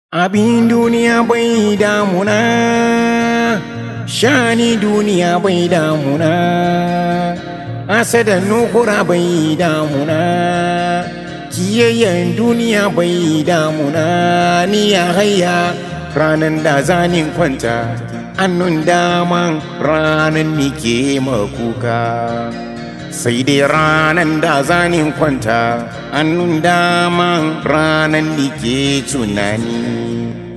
Abin duniya bai damuna, shani duniya bai damuna, asadan nukura bai damuna, kiyayyen duniya bai damuna, ni ya haya ranan da zanin kwanta, annun daman ranan nike makuka. sai dai ranan da zanin kwanta annun daman ranan da ke tunani